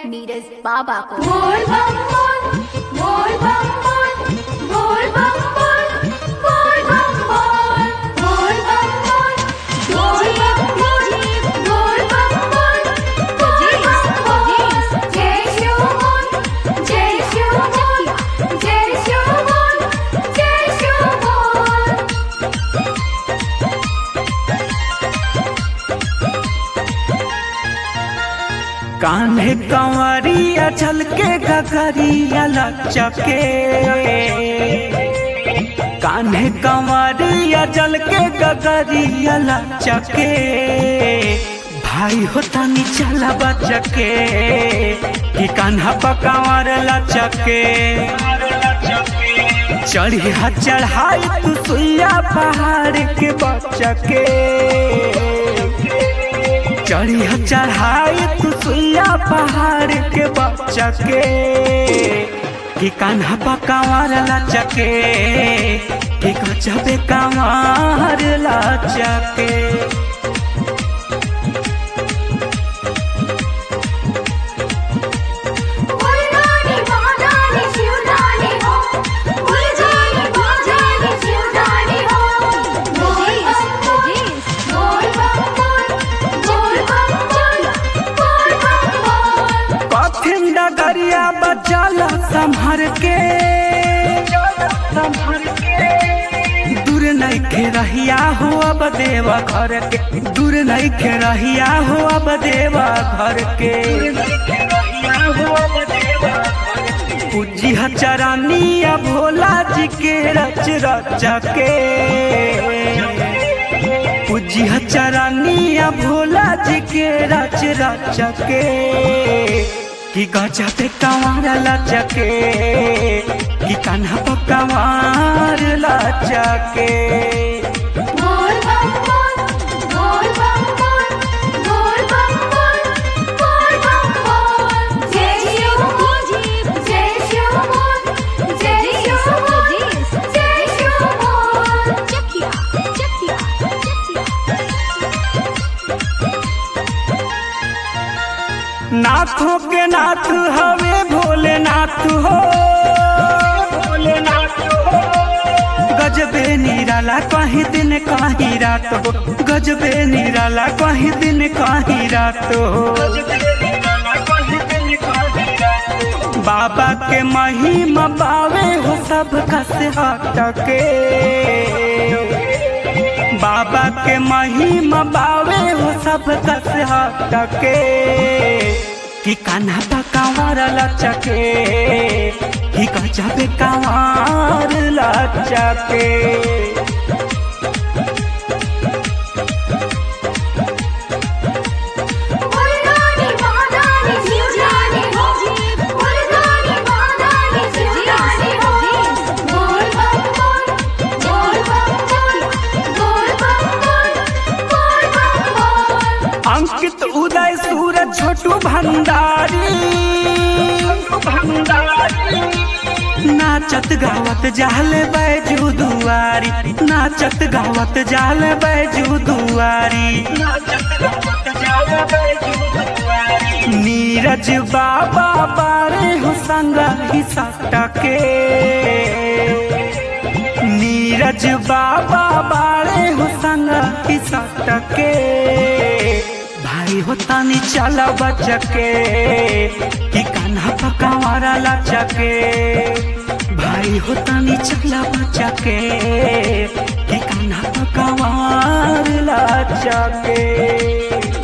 नीरज बाबा को बोल बम बोल बोल बम बोल बोल बम बोल बोल बम बोल बोल बम बोल बोल बम बोल बोल बम बोल बोल बम बोल जय शिव बोल जय शिव बोल जय शिव बोल जय शिव बोल कान्हे कंवरिया चल के गगरिया लचके कान्हे कंवरिया चल के गगरिया लचके भाई होता नी चला बचके कि कान्हा पकावर लचके चढ़ी हा चढ़ाई तू सुइया पहाड़ के बचके चढ़ी ह चढ़ाई तू सुइया पहाड़ के बच्चा के कि कान्हा पकावार लचके कि गजबे कांवार लचके बोल गानी बजानी शिवदानी हो बोल जानी बजानी शिवदानी हो बोल बम बोल बोल बम बोल बोल बम बोल बोल बम बोल कठिन डगरिया बचल संभर के दूर नहीं खे रहिया हो अब देवा घर के दूर नहीं खे रहिया हो अब देवा घर के पूजी चरानिया भोला जी के रच रच के पूजी चरानिया भोला जी के रच रच के कि गजा पे कंवार लचके कि कान्हा पे कंवार लचके बोल बम बोल बोल बम बोल बोल बम बोल बोल बम बोल जय शिव बोल जय शिव बोल जय शिव बोल जय शिव बोल चकिया चकिया नाथों के नाथ हवे भोलेनाथ हो गजबे निराला कहीं दिन कहीं रात हो गजबे निराला कहीं दिन कहीं रात हो बाबा के महिमा पावे हो सब कस हटके बाबा के महिमा पावे हो सब कस हटके कि कान्हा पा कांवर लचके कि गजब कांवर लचके बोल गानी बजानी शिवदानी हो बोल गानी बजानी शिवदानी हो बोल बम बोल बोल बम बोल बोल बम बोल बोल बम बोल अंकित उदय सूरज छोटू भंडारी नाचत गावत जाल बैजू दुआरी नाचत गावत जाल बैजू दुआरी नीरज बाबा बारे हो संग ही सटके नीरज बाबा बारे हो संग ही सटके भाई हो तानी चला बचके कि कान्हा पकावारा लचके भाई हो तानी चला बचके कि कान्हा पकावार लचके